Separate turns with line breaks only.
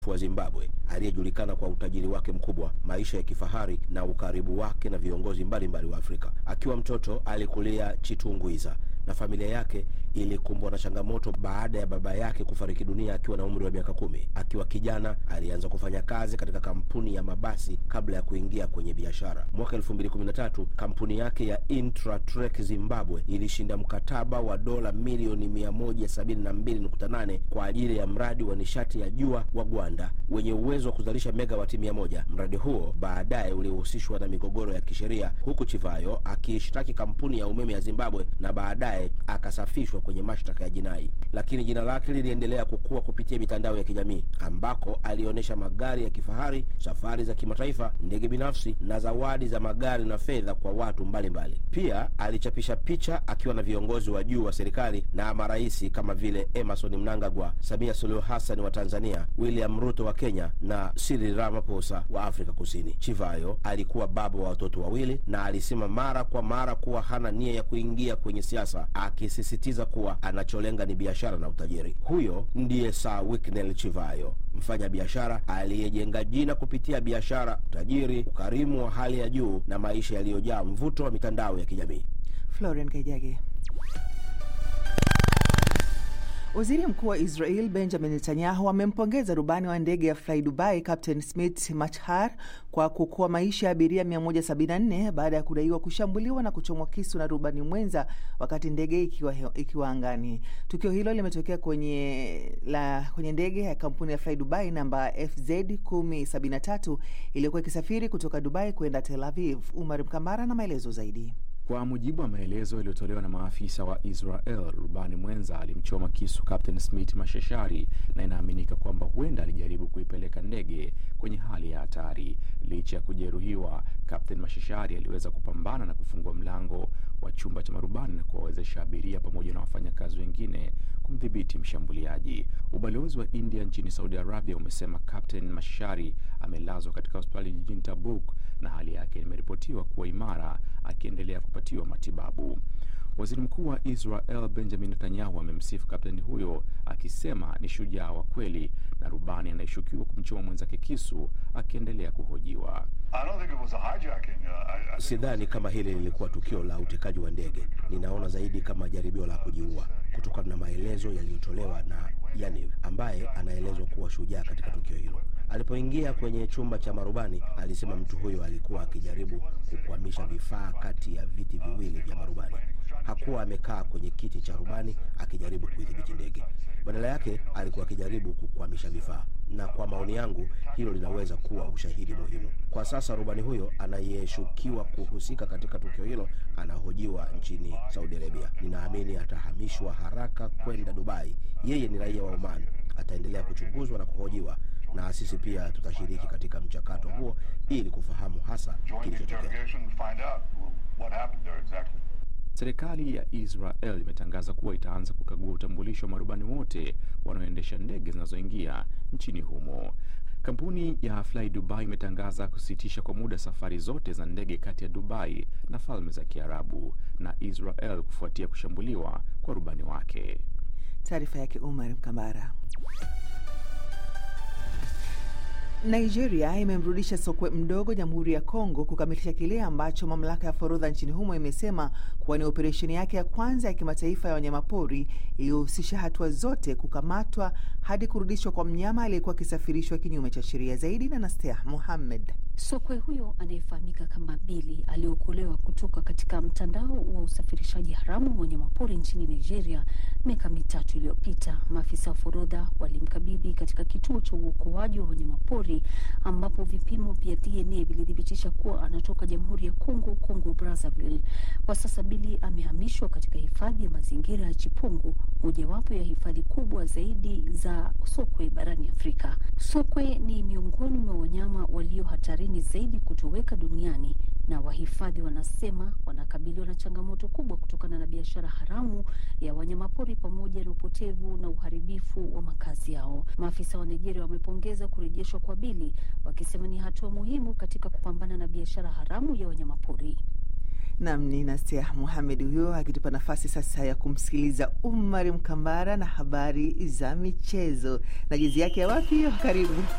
wa Zimbabwe aliyejulikana kwa utajiri wake mkubwa, maisha ya kifahari na ukaribu wake na viongozi mbalimbali wa Afrika. Akiwa mtoto alikulia Chitungwiza na familia yake ilikumbwa na changamoto baada ya baba yake kufariki dunia akiwa na umri wa miaka kumi. Akiwa kijana alianza kufanya kazi katika kampuni ya mabasi kabla ya kuingia kwenye biashara. Mwaka 2013 kampuni yake ya Intratrek Zimbabwe ilishinda mkataba wa dola milioni 172.8 kwa ajili ya mradi wa nishati ya jua wa Gwanda wenye uwezo wa kuzalisha megawati 100. Mradi huo baadaye ulihusishwa na migogoro ya kisheria, huku Chivayo akiishtaki kampuni ya umeme ya Zimbabwe na baadaye akasafishwa kwenye mashtaka ya jinai, lakini jina lake liliendelea kukua kupitia mitandao ya kijamii ambako alionyesha magari ya kifahari, safari za kimataifa, ndege binafsi na zawadi za magari na fedha kwa watu mbalimbali mbali. Pia alichapisha picha akiwa na viongozi wa juu wa serikali na marais kama vile Emerson Mnangagwa, Samia Suluhu Hassan wa Tanzania, William Ruto wa Kenya na Cyril Ramaphosa wa Afrika Kusini. Chivayo alikuwa baba wa watoto wawili na alisema mara kwa mara kuwa hana nia ya kuingia kwenye siasa, akisisitiza kuwa anacholenga ni biashara na utajiri. Huyo ndiye Sir Wicknell Chivayo, mfanya biashara aliyejenga jina kupitia biashara, utajiri, ukarimu wa hali ya juu na maisha yaliyojaa mvuto wa mitandao ya kijamii.
Florian Kaijage. Waziri Mkuu wa Israel Benjamin Netanyahu amempongeza rubani wa ndege ya Fly Dubai Captain Smith Machar kwa kuokoa maisha ya abiria 174 baada ya kudaiwa kushambuliwa na kuchomwa kisu na rubani mwenza wakati ndege ikiwa, ikiwa angani. Tukio hilo limetokea kwenye, la, kwenye ndege ya kampuni ya Fly Dubai namba FZ 1073 iliyokuwa ikisafiri kutoka Dubai kwenda Tel Aviv. Umar Mkambara na maelezo zaidi.
Kwa mujibu wa maelezo yaliyotolewa na maafisa wa Israel, rubani mwenza alimchoma kisu Captain Smith Mashashari na inaaminika kwamba huenda alijaribu kuipeleka ndege kwenye hali ya hatari. Licha ya kujeruhiwa, Captain Mashashari aliweza kupambana na kufungua mlango wa chumba cha marubani na kuwawezesha abiria pamoja na wafanyakazi wengine kumdhibiti mshambuliaji. Ubalozi wa India nchini Saudi Arabia umesema Captain Mashashari amelazwa katika hospitali jijini Tabuk na hali yake imeripotiwa kuwa imara akiendelea kupatiwa matibabu. Waziri Mkuu wa Israel Benjamin Netanyahu amemsifu kapteni huyo akisema ni shujaa wa kweli na rubani anayeshukiwa kumchoma mwenzake kisu akiendelea kuhojiwa.
Sidhani kama hili lilikuwa tukio la utekaji wa ndege. Ninaona zaidi kama jaribio la kujiua, kutokana na maelezo yaliyotolewa na Yaniv ambaye anaelezwa kuwa shujaa katika tukio hilo. Alipoingia kwenye chumba cha marubani, alisema mtu huyo alikuwa akijaribu kukwamisha vifaa kati ya viti viwili vya marubani. Hakuwa amekaa kwenye kiti cha rubani akijaribu kuidhibiti ndege, badala yake alikuwa akijaribu kukwamisha vifaa, na kwa maoni yangu hilo linaweza kuwa ushahidi muhimu. Kwa sasa rubani huyo anayeshukiwa kuhusika katika tukio hilo anahojiwa nchini Saudi Arabia. Ninaamini atahamishwa haraka kwenda Dubai. Yeye ni raia wa Oman, ataendelea kuchunguzwa na kuhojiwa na sisi pia tutashiriki katika mchakato huo ili kufahamu hasa kilichotokea.
Serikali ya Israel imetangaza kuwa itaanza kukagua utambulisho wa marubani wote wanaoendesha ndege zinazoingia nchini humo. Kampuni ya Fly Dubai imetangaza kusitisha kwa muda safari zote za ndege kati ya Dubai na Falme za Kiarabu na Israel kufuatia kushambuliwa kwa rubani wake.
Taarifa yake Umar Mkambara. Nigeria imemrudisha sokwe mdogo Jamhuri ya Kongo kukamilisha kile ambacho mamlaka ya forodha nchini humo imesema kuwa ni operesheni yake ya kwanza ya kimataifa ya wanyamapori iliyohusisha hatua zote kukamatwa hadi kurudishwa kwa mnyama aliyekuwa akisafirishwa kinyume cha sheria. Zaidi na Nastea Muhammed.
Sokwe huyo anayefahamika kama Bili aliokolewa kutoka katika mtandao wa usafirishaji haramu wa wanyamapori nchini Nigeria miaka mitatu iliyopita. Maafisa wa forodha walimkabidhi katika kituo cha uokoaji wa wanyamapori ambapo vipimo vya DNA vilithibitisha kuwa anatoka Jamhuri ya Kongo, Kongo Brazzaville. Kwa sasa Bili amehamishwa katika hifadhi ya mazingira ya Chipungu, mojawapo ya hifadhi kubwa zaidi za sokwe barani Afrika. Sokwe ni miongoni mwa wanyama walio hatarini zaidi kutoweka duniani na wahifadhi wanasema wanakabiliwa na changamoto kubwa kutokana na biashara haramu ya wanyamapori pamoja na upotevu na uharibifu wa makazi yao. Maafisa wa Nigeria wamepongeza kurejeshwa kwa Bili wakisema ni hatua muhimu katika kupambana na biashara haramu ya wanyamapori.
Nam ni Nasia Muhamed huyo akitupa nafasi sasa ya kumsikiliza Umar Mkambara na habari za michezo na jezi yake ya wapi hiyo. Karibu.